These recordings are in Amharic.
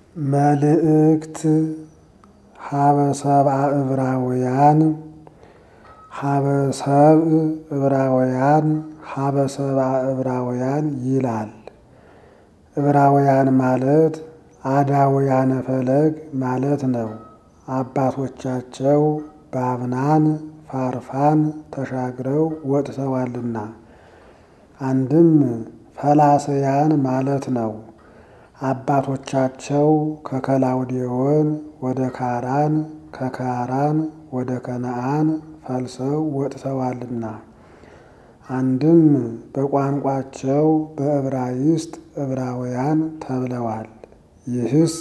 መልእክት ሀበ ሰብአ ዕብራውያን ሀበ ሰብእ ዕብራውያን ሀበ ሰብአ ዕብራውያን ይላል። ዕብራውያን ማለት አዳውያነ ፈለግ ማለት ነው። አባቶቻቸው ባብናን ፋርፋን ተሻግረው ወጥተዋልና። አንድም ፈላሰያን ማለት ነው። አባቶቻቸው ከከላውዴዎን ወደ ካራን ከካራን ወደ ከነአን ፈልሰው ወጥተዋልና። አንድም በቋንቋቸው በዕብራይስጥ ዕብራውያን ተብለዋል። ይህስ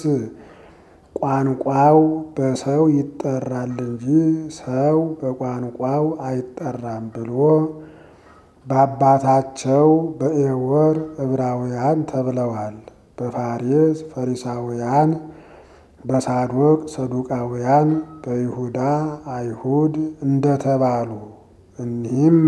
ቋንቋው በሰው ይጠራል እንጂ ሰው በቋንቋው አይጠራም ብሎ በአባታቸው በኤዎር ዕብራውያን ተብለዋል። በፋሬስ ፈሪሳውያን፣ በሳዶቅ ሰዱቃውያን፣ በይሁዳ አይሁድ እንደተባሉ እኒህም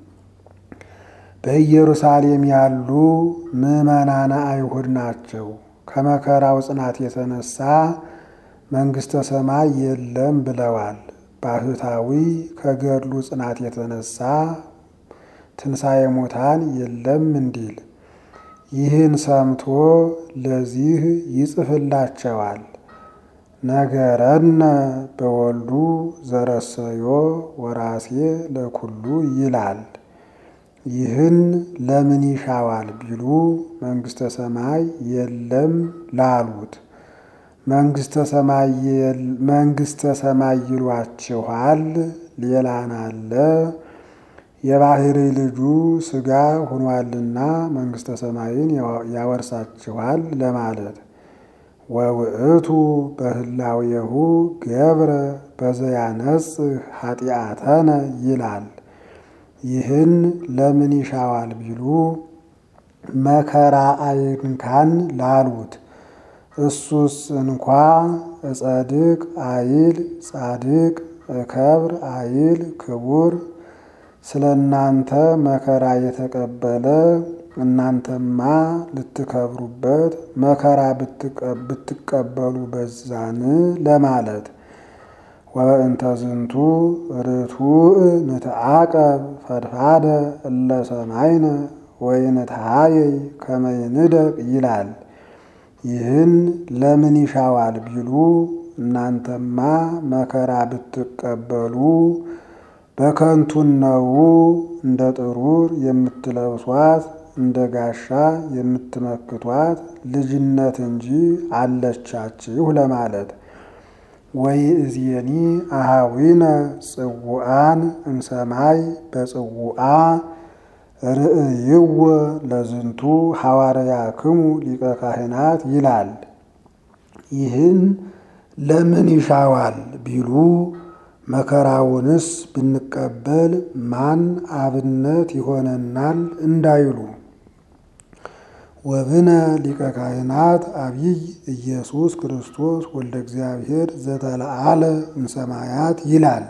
በኢየሩሳሌም ያሉ ምዕመናነ አይሁድ ናቸው። ከመከራው ጽናት የተነሳ መንግሥተ ሰማይ የለም ብለዋል። ባህታዊ ከገድሉ ጽናት የተነሳ ትንሣኤ ሙታን የለም እንዲል ይህን ሰምቶ ለዚህ ይጽፍላቸዋል። ነገረነ በወልዱ ዘረሰዮ ወራሴ ለኩሉ ይላል። ይህን ለምን ይሻዋል ቢሉ መንግሥተ ሰማይ የለም ላሉት መንግሥተ ሰማይ ይሏችኋል። ሌላን አለ የባህሪ ልጁ ሥጋ ሆኗልና መንግሥተ ሰማይን ያወርሳችኋል ለማለት ወውእቱ በህላዌሁ ገብረ በዘያነጽህ ኃጢአተነ ይላል። ይህን ለምን ይሻዋል ቢሉ መከራ አይንካን ላሉት እሱስ እንኳ እጸድቅ አይል ጻድቅ እከብር አይል ክቡር ስለ እናንተ መከራ የተቀበለ እናንተማ ልትከብሩበት መከራ ብትቀበሉ በዛን ለማለት ወበእንተ ዝንቱ ርቱዕ ንትዓቀብ ፈድፋደ እለ ሰማይነ ወይንትሃየይ ከመ ይንደቅ ይላል። ይህን ለምን ይሻዋል ቢሉ እናንተማ መከራ ብትቀበሉ በከንቱን ነው እንደ ጥሩር የምትለብሷት እንደ ጋሻ የምትመክቷት ልጅነት እንጂ አለቻችሁ ለማለት ወይ እዝየኒ አሃዊነ ጽውዓን እምሰማይ በጽውዓ ርእይዎ ለዝንቱ ሐዋርያክሙ ሊቀ ካህናት ይላል። ይህን ለምን ይሻዋል ቢሉ መከራውንስ ብንቀበል ማን አብነት ይሆነናል እንዳይሉ ወብነ ሊቀ ካህናት አብይ ኢየሱስ ክርስቶስ ወልደ እግዚአብሔር ዘተለዓለ እምሰማያት ይላል።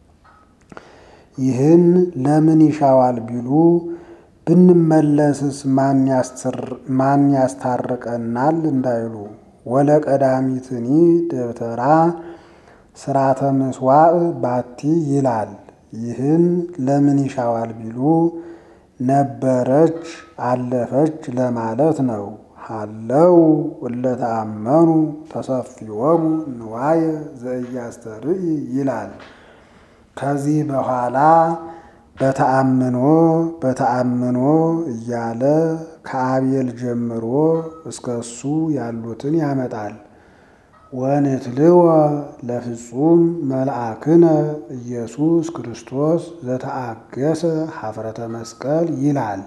ይህን ለምን ይሻዋል ቢሉ ብንመለስስ ማን ያስታርቀናል እንዳይሉ ወለቀዳሚትኒ ደብተራ ስራተ ምስዋዕ ባቲ ይላል። ይህን ለምን ይሻዋል ቢሉ ነበረች አለፈች ለማለት ነው። ሃለው እለተአመኑ ተሰፊዎሙ ንዋየ ዘኢያስተርኢ ይላል። ከዚህ በኋላ በተአምኖ በተአምኖ እያለ ከአቤል ጀምሮ እስከ እሱ ያሉትን ያመጣል። ወንትልወ ለፍጹም መልአክነ ኢየሱስ ክርስቶስ ዘተአገሰ ሀፍረተ መስቀል ይላል።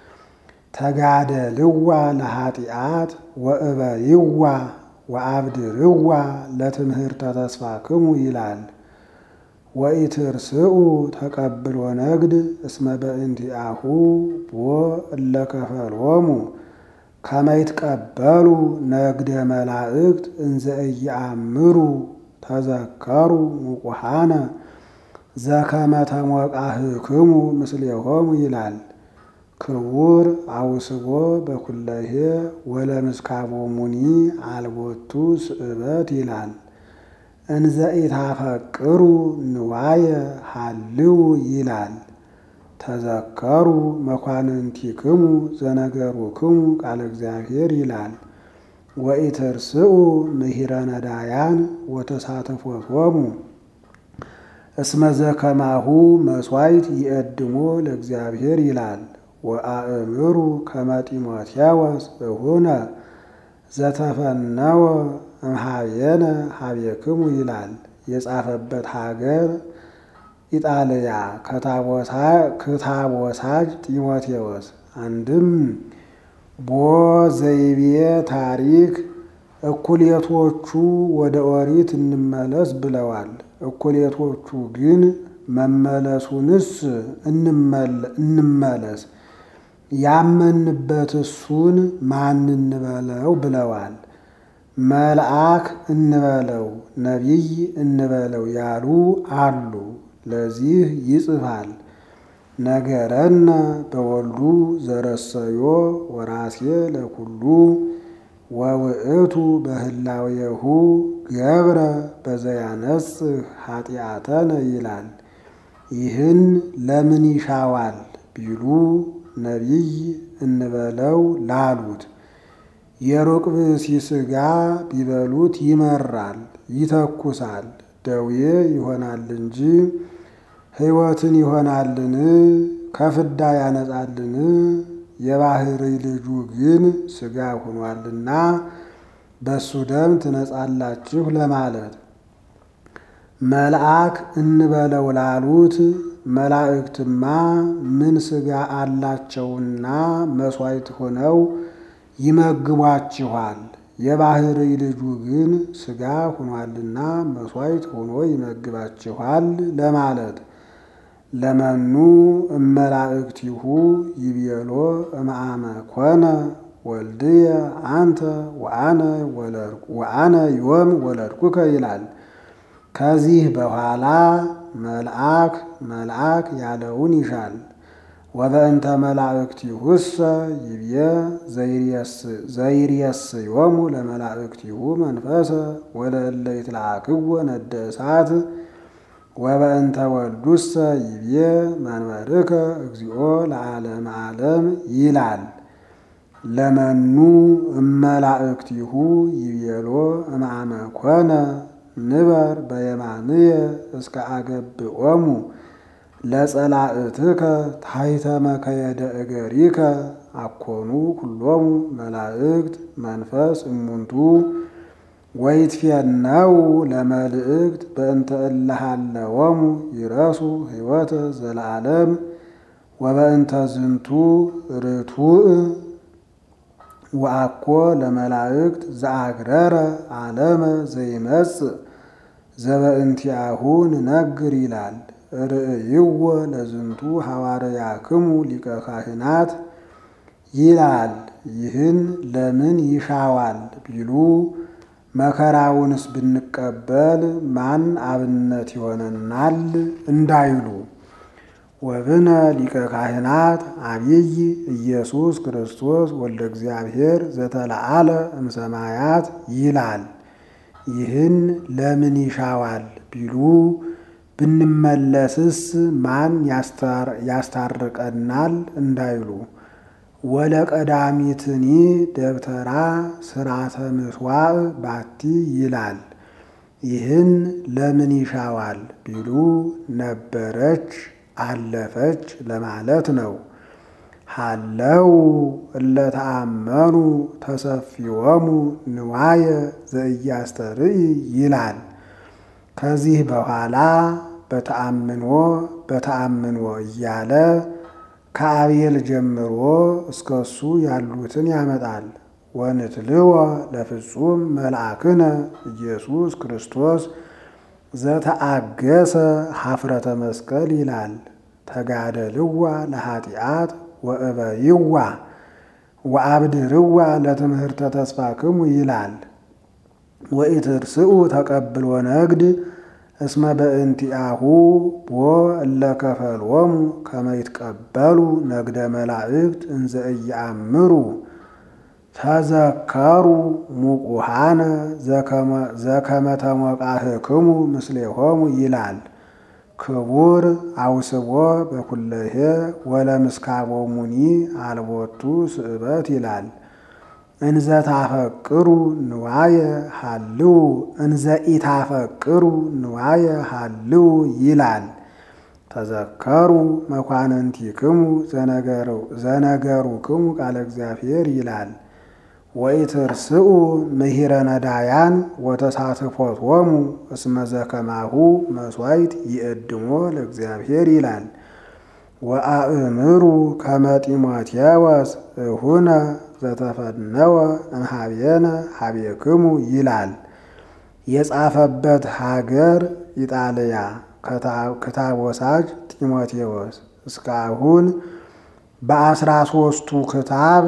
ተጋደልዋ ለኃጢአት ወእበይዋ ወአብድርዋ ለትምህርተ ተስፋክሙ ይላል። ወኢትርስኡ ተቀብሎ ነግድ እስመ በእንቲአሁ ቦ እለከፈሎሙ ከመይትቀበሉ ነግደ መላእክት እንዘ ኢየአምሩ ተዘከሩ ሙቁሃነ ዘከመ ተሞቃህክሙ ምስሌሆሙ ይላል። ክቡር አውስቦ በኩለሄ ወለምስካቦ ሙኒ አልቦቱ ስእበት ይላል። እንዘ ኢታፈቅሩ ንዋየ ሃልው ይላል። ተዘከሩ መኳንንቲክሙ ዘነገሩክሙ ቃለ እግዚአብሔር ይላል። ወኢትርስኡ ምሂረ ነዳያን ወተሳተፎቶሙ እስመ ዘከማሁ መስዋዕት ይእድሞ ለእግዚአብሔር ይላል። ወአእምሩ ከመ ጢሞቴዎስ እሁነ ዘተፈነወ እምኀቤነ ኀቤክሙ ይላል። የጻፈበት ሀገር ኢጣልያ ክታቦሳጅ ጢሞቴዎስ አንድም ቦ ዘይቤ ታሪክ እኩሌቶቹ ወደ ኦሪት እንመለስ ብለዋል። እኩሌቶቹ ግን መመለሱንስ እንመለስ ያመንበት እሱን ማን እንበለው ብለዋል። መልአክ እንበለው ነቢይ እንበለው ያሉ አሉ። ለዚህ ይጽፋል ነገረነ በወልዱ ዘረሰዮ ወራሴ ለኩሉ ወውእቱ በህላዌሁ ገብረ በዘያነጽህ ኃጢአተነ ይላል። ይህን ለምን ይሻዋል ቢሉ ነቢይ እንበለው ላሉት የሩቅ ብእሲ ሥጋ ቢበሉት ይመራል፣ ይተኩሳል፣ ደዌ ይሆናል እንጂ ሕይወትን ይሆናልን? ከፍዳ ያነጻልን? የባህሪ ልጁ ግን ሥጋ ሆኗልና በሱ ደም ትነጻላችሁ ለማለት መልአክ እንበለው ላሉት መላእክትማ ምን ሥጋ አላቸውና መሥዋዕት ሆነው ይመግቧችኋል። የባህሪ ልጁ ግን ሥጋ ሆኗልና መሥዋዕት ሆኖ ይመግባችኋል ለማለት ለመኑ እመላእክቲሁ ይቤሎ እምአመ ኮነ ወልድየ አንተ ወአነ ዮም ወለድኩከ ይላል። ከዚህ በኋላ መልአክ መልአክ ያለውን ይሻል። ወበእንተ መላእክቲሁሰ ይብየ ዘይርየስዮሙ ለመላእክቲሁ መንፈሰ ወለእለ ይትለአክዎ ነደ እሳት ወበእንተ ወልዱሰ ይብየ መንበርከ እግዚኦ ለዓለመ ዓለም ይላል። ለመኑ እመላእክቲሁ ይቤሎ እምአመ ኮነ ንበር በየማንየ እስከ አገብኦሙ ለጸላእትከ ታሕተ መከየደ እገሪከ አኮኑ ኩሎሙ መላእክት መንፈስ እሙንቱ ወይትፌነው ለመልእክት በእንተ እለሃለወሙ ይረሱ ሕይወተ ዘለዓለም ወበእንተ ዝንቱ ርቱዕ ወአኮ ለመላእክት ዘአግረረ ዓለመ ዘይመጽእ ዘበእንቲአሁ ንነግር ይላል። ርእይዎ ለዝንቱ ሐዋርያክሙ ሊቀ ካህናት ይላል። ይህን ለምን ይሻዋል ቢሉ መከራውንስ ብንቀበል ማን አብነት ይሆነናል እንዳይሉ ወብነ ሊቀ ካህናት አብይ ኢየሱስ ክርስቶስ ወልደ እግዚአብሔር ዘተለዓለ እምሰማያት ይላል። ይህን ለምን ይሻዋል ቢሉ ብንመለስስ ማን ያስታርቀናል እንዳይሉ ወለቀዳሚትኒ ደብተራ ስራተ ምስዋዕ ባቲ ይላል። ይህን ለምን ይሻዋል ቢሉ ነበረች አለፈች ለማለት ነው። ሃለው እለተአመኑ ተሰፊዎሙ ንዋየ ዘኢያስተርኢ ይላል። ከዚህ በኋላ በተአምኖ በተአምኖ እያለ ከአቤል ጀምሮ እስከ እሱ ያሉትን ያመጣል። ወንትልወ ለፍጹም መልአክነ ኢየሱስ ክርስቶስ ዘተአገሰ ሀፍረተ መስቀል ይላል። ተጋደልዋ ለኃጢአት ወእበይዋ ወአብድርዋ ለትምህርተ ተስፋክሙ ይላል። ወኢትርስኡ ተቀብሎ ነግድ እስመ በእንቲአሁ ቦ እለ ከፈልዎሙ ከመ ይትቀበሉ ነግደ መላእክት እንዘ ኢየአምሩ ተዘከሩ ሙቁሃነ ዘከመ ተሞቃህክሙ ምስሌሆሙ ይላል። ክቡር አውስቦ በኩለሄ ወለምስካቦሙኒ አልቦቱ ስእበት ይላል። እንዘ ታፈቅሩ ንዋየ ሃልው እንዘ ኢታፈቅሩ ንዋየ ሃልው ይላል። ተዘከሩ መኳንንቲክሙ ዘነገሩክሙ ቃለ እግዚአብሔር ይላል። ወኢትርስኡ ምሂረ ነዳያን ወተሳትፎቶሙ እስመ ዘከማሁ መሥዋዕት ይእድሞ ለእግዚአብሔር ይላል። ወአእምሩ ከመ ጢሞቴዎስ እሁነ ዘተፈነወ እምኀቤነ ኀቤክሙ ይላል። የጻፈበት ሀገር ኢጣልያ ክታብ ወሳጅ ጢሞቴዎስ እስካሁን በአስራ ሦስቱ ክታብ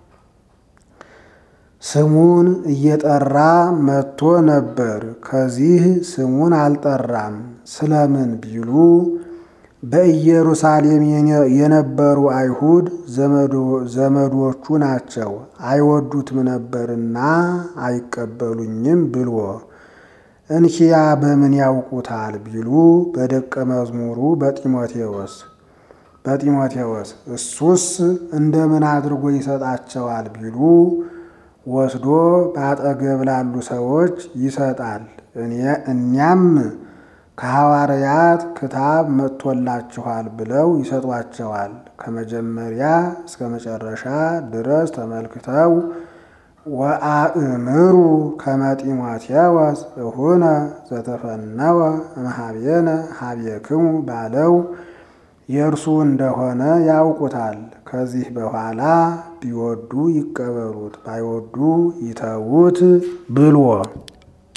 ስሙን እየጠራ መጥቶ ነበር። ከዚህ ስሙን አልጠራም። ስለምን ቢሉ በኢየሩሳሌም የነበሩ አይሁድ ዘመዶቹ ናቸው፣ አይወዱትም ነበርና አይቀበሉኝም ብሎ እንኪያ በምን ያውቁታል ቢሉ በደቀ መዝሙሩ በጢሞቴዎስ በጢሞቴዎስ እሱስ እንደምን አድርጎ ይሰጣቸዋል ቢሉ ወስዶ በአጠገብ ላሉ ሰዎች ይሰጣል። እኛም ከሐዋርያት ክታብ መጥቶላችኋል ብለው ይሰጧቸዋል። ከመጀመሪያ እስከ መጨረሻ ድረስ ተመልክተው ወአእምሩ ከመ ጢሞቴዎስ እሁነ ዘተፈነወ እምኀቤነ ኀቤክሙ ባለው የእርሱ እንደሆነ ያውቁታል። ከዚህ በኋላ ቢወዱ ይቀበሉት፣ ባይወዱ ይተዉት ብሎ